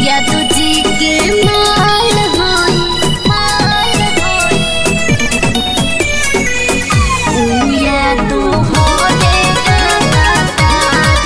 या तुझी के माल होई माल होई ऊ या तू हो दे गातार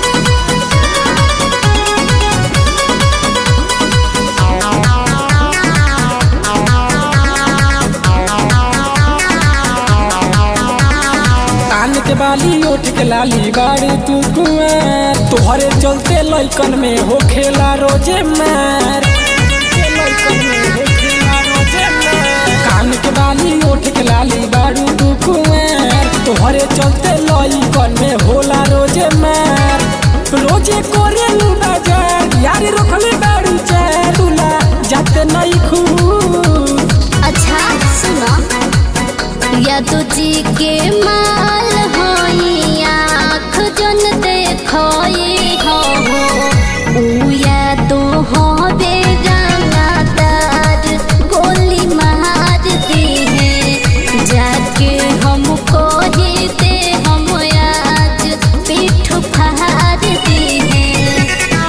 कान के बाली ओठ के लाली बाड़ी तू कुआं तोहरे चलते लइकन में हो खेला रोजे मार के लइकन में हो खेला रोजे मार। कान के बाली ओठ के लाली बाड़ू तू कुआं तोहरे चलते लइकन में होला रोजे मार रोजे कोरे लू बाजार यारी रखले बाड़ू चालूला जाते नहीं खूब अच्छा सुनो या तुझी के माल होई आँख जन देखोई हो ऊ या तो हो बेगानादार गोली मार दी है जाके हमको ही दे हम आज पीठ फाड़ दी है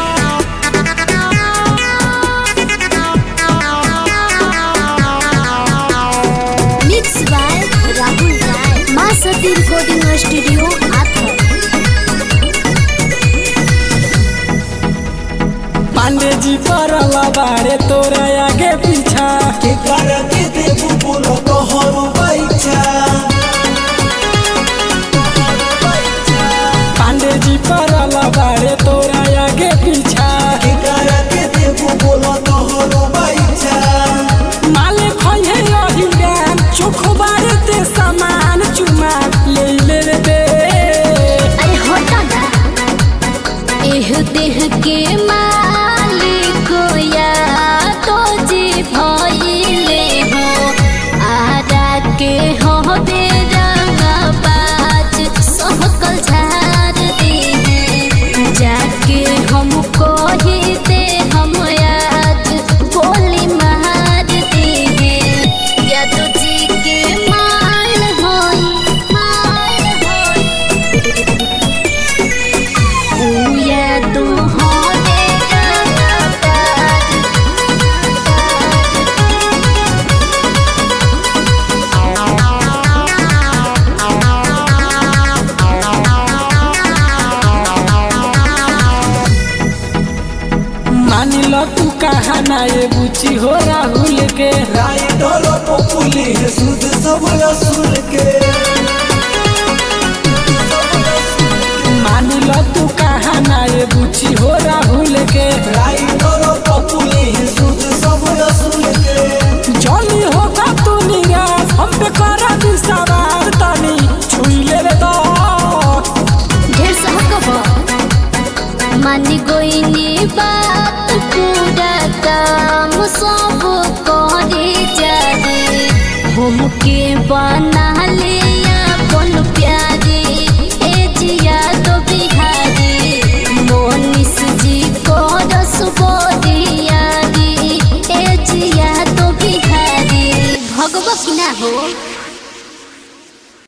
मिक्स बाय राहुल राय माँ सती रिकॉर्डिंग स्टूडियो आथर पांडे जी परला बाड़े तोरा आगे पीछा के करके देबू बोलो तोहरो बैठा पांडे जी परला बाड़े तोरा आगे पीछा के करके देबू बोलो तोहरो बैठा माले खोहे यही गान चोख बाड़े ते सामान चुमा ले ले रे दे अरे होता ना एह देह के मालिक या तो जी भइले हो आरा के हो बेरंगा बाज सहकल झाड़ दी है जाके हमको ही दे हम आज गोली मार दी है या तो जी के माल होई माल होई ऊ या तू हो दे गातार मानी लो तू कहा ना ये बुची हो राहुल के राइटर पपुली है सुध सब असुर के मानी लो तू कहा ना ये बुची हो राहुल के राइटर पपुली है सुध सब असुर के जली होगा तू निराश हम पे करा दी सवार तनी छुई ले रे तो ढेर सहकब मानी गोइनी बात पूरा काम सब करे जाए हमके बना ले